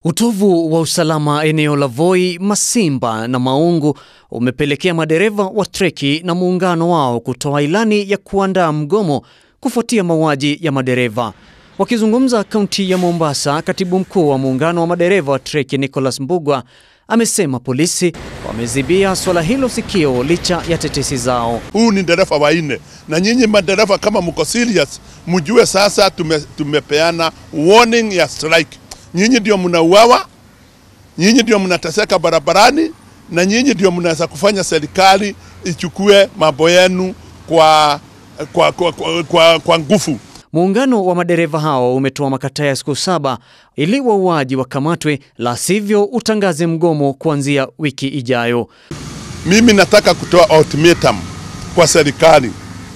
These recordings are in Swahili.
Utovu wa usalama eneo la Voi, Masimba na Maungu umepelekea madereva wa treki na muungano wao kutoa ilani ya kuandaa mgomo kufuatia mauaji ya madereva. Wakizungumza kaunti ya Mombasa, katibu mkuu wa muungano wa madereva wa treki Nicholas Mbugwa amesema polisi wamezibia swala hilo sikio licha ya tetesi zao. Huu ni dereva wa nne, na nyinyi madereva kama mko serious, mjue sasa tume, tumepeana warning ya strike. Nyinyi ndio mnauawa, nyinyi ndio mnateseka barabarani, na nyinyi ndio mnaweza kufanya serikali ichukue mambo yenu kwa, kwa, kwa, kwa, kwa, kwa nguvu. Muungano wa madereva hao umetoa makataa ya siku saba ili wauaji wakamatwe, la sivyo utangaze mgomo kuanzia wiki ijayo. Mimi nataka kutoa ultimatum kwa serikali.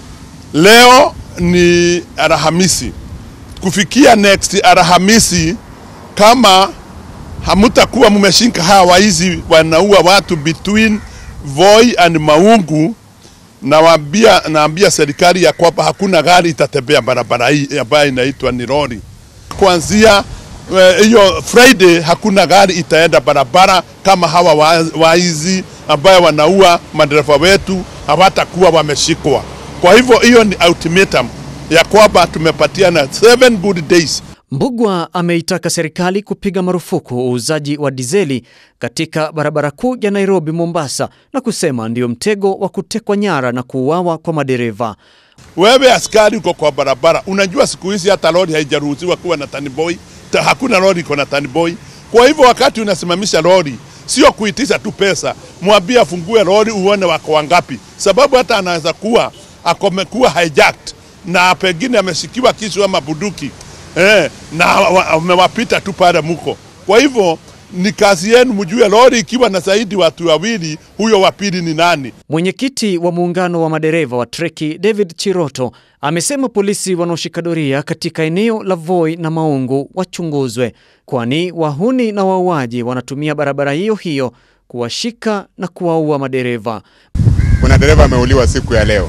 Leo ni Alhamisi, kufikia next Alhamisi, kama hamutakuwa mmeshika hawa waizi wanaua watu between Voi and Maungu, nawaambia naambia serikali ya kwamba hakuna gari itatembea barabara hii ambayo inaitwa ni lori. Kuanzia hiyo uh, Friday hakuna gari itaenda barabara kama hawa waizi ambayo wanaua madereva wetu hawatakuwa wameshikwa. Kwa hivyo hiyo ni ultimatum ya kwamba tumepatiana seven good days. Mbugwa ameitaka serikali kupiga marufuku uuzaji wa dizeli katika barabara kuu ya Nairobi Mombasa, na kusema ndio mtego wa kutekwa nyara na kuuawa kwa madereva. Wewe askari uko kwa barabara, unajua siku hizi hata lori haijaruhusiwa kuwa na taniboi, hakuna lori iko na taniboi. Kwa hivyo wakati unasimamisha lori, sio kuitisha tu pesa, mwambie afungue lori uone wako wangapi, sababu hata anaweza kuwa akomekuwa hijacked na pengine ameshikiwa kisu ama bunduki eh, na wamewapita tu pale muko. Kwa hivyo ni kazi yenu mjue lori ikiwa na zaidi watu wawili, huyo wa pili ni nani? Mwenyekiti wa muungano wa madereva wa treki David Chiroto amesema polisi wanaoshika doria katika eneo la Voi na Maungu wachunguzwe, kwani wahuni na wauaji wanatumia barabara hiyo hiyo kuwashika na kuwaua madereva. Kuna dereva ameuliwa siku ya leo,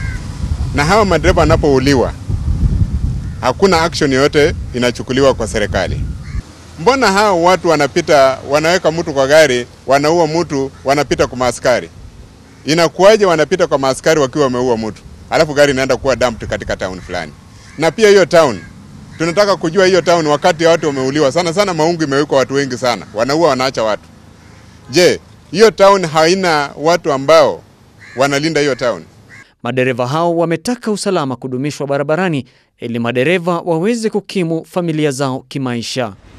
na hawa madereva wanapouliwa hakuna action yoyote inachukuliwa kwa serikali. Mbona hao watu wanapita, wanaweka mtu kwa gari, wanaua mtu, wanapita kwa maaskari? Inakuwaje wanapita kwa maaskari wakiwa wameua mtu, alafu gari inaenda kuwa dumped katika town fulani? Na pia hiyo town, tunataka kujua hiyo town, wakati watu wameuliwa sana sana, Maungu imewekwa watu wengi sana, wanaua wanaacha watu. Je, hiyo town haina watu ambao wanalinda hiyo town? Madereva hao wametaka usalama kudumishwa barabarani ili madereva waweze kukimu familia zao kimaisha.